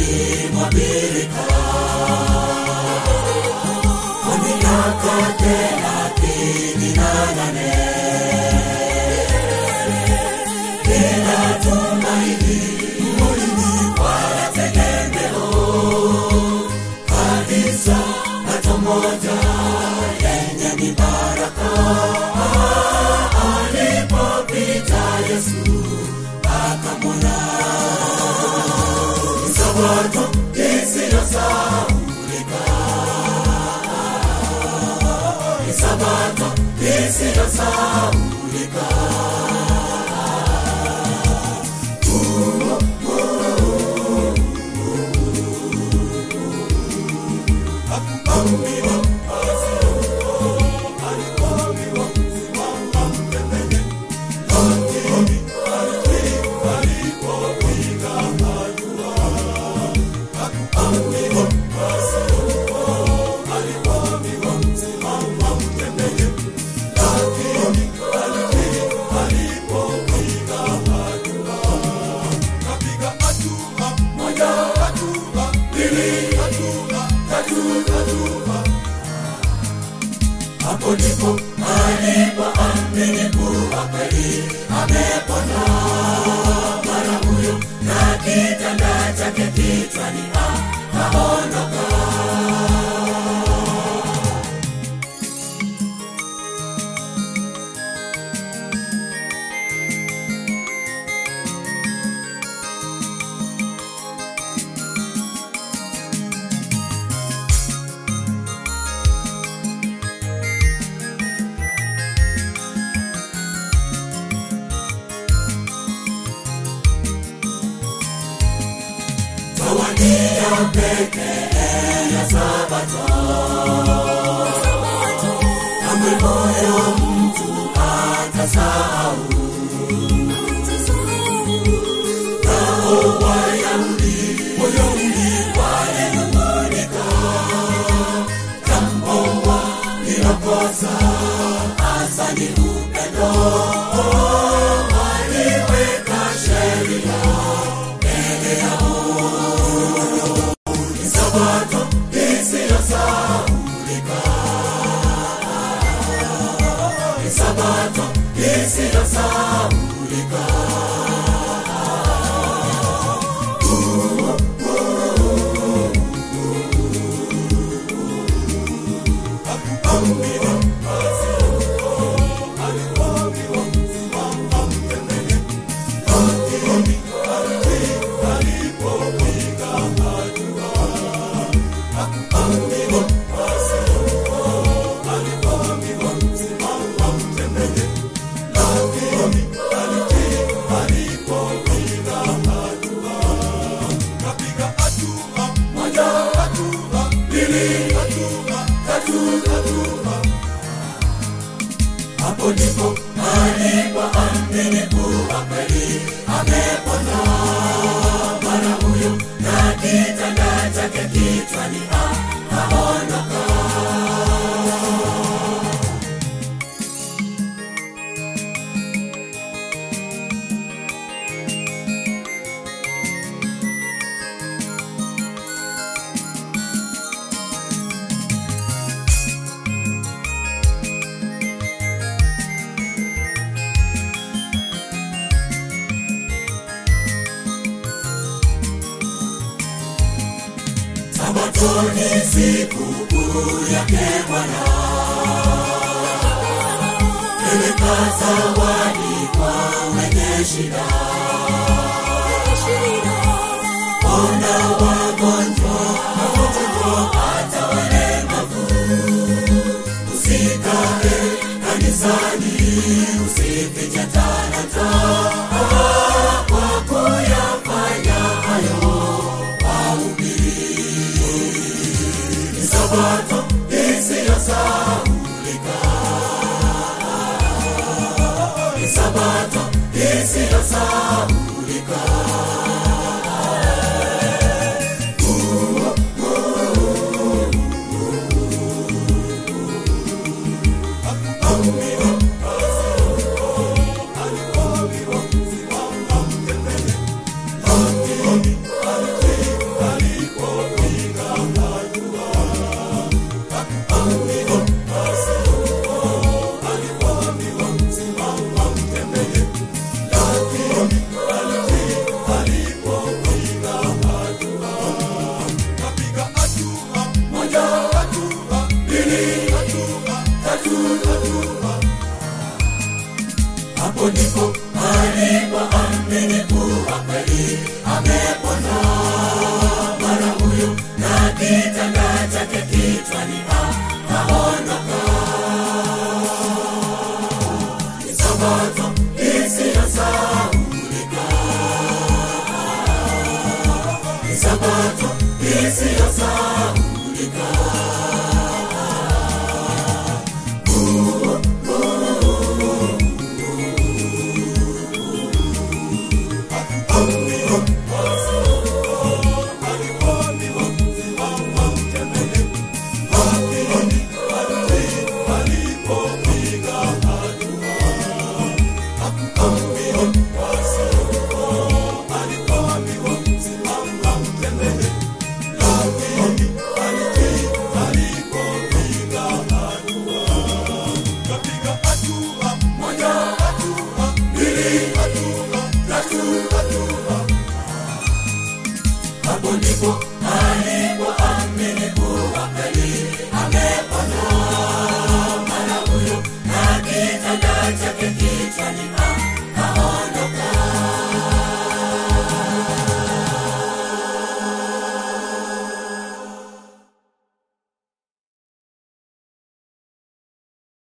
mwa birika kwa miaka thelathini na nane bila tumaini wala tegemeo kabisa macho moja yenye ni baraka alipopita Yesu akamwona Ni sabato isiyosahaulika Ni sabato isiyosahaulika kapiga hatua moja hatua mbili hatua tatu hatua hapo ndipo alipoamini kuwa kweli amepona mara huyo na kitanda chake kichwani akaondoka tawania pekee ya sabato kamwe moyo mtu atasahau nao wayahudi wayahudi walinung'unika jambo walilokosa hasa ni upendo waliweka sheria mbele yao ni sabato isiyosahaulika ni sabato isiyosahaulika kapiga hatua moja hatua mbili hatua tatu hatua hapo ndipo alipoamini kuwa kweli amepona mara huyo na kitanda chake kichwani akaondoka sabato ni siku kuu yake bwana peleka zawadi kwa wenye shida ona wagonjwa wagonjwa hata walemavu usikae kanisani usifiche talanta kwa kuyafanya hayo wahubiri ni sabato isiyosahaulika ni sabato isiyosahaulika hatua hapo ndipo alipoamini kuwa kweli amepona mara huyu na kitanda chake kichwani akaondoka ni sabato isiyosahaulika ni sabato isiyosahaulika kapiga hatua moja hatua mbili hatua tatu hatua hapo ndipo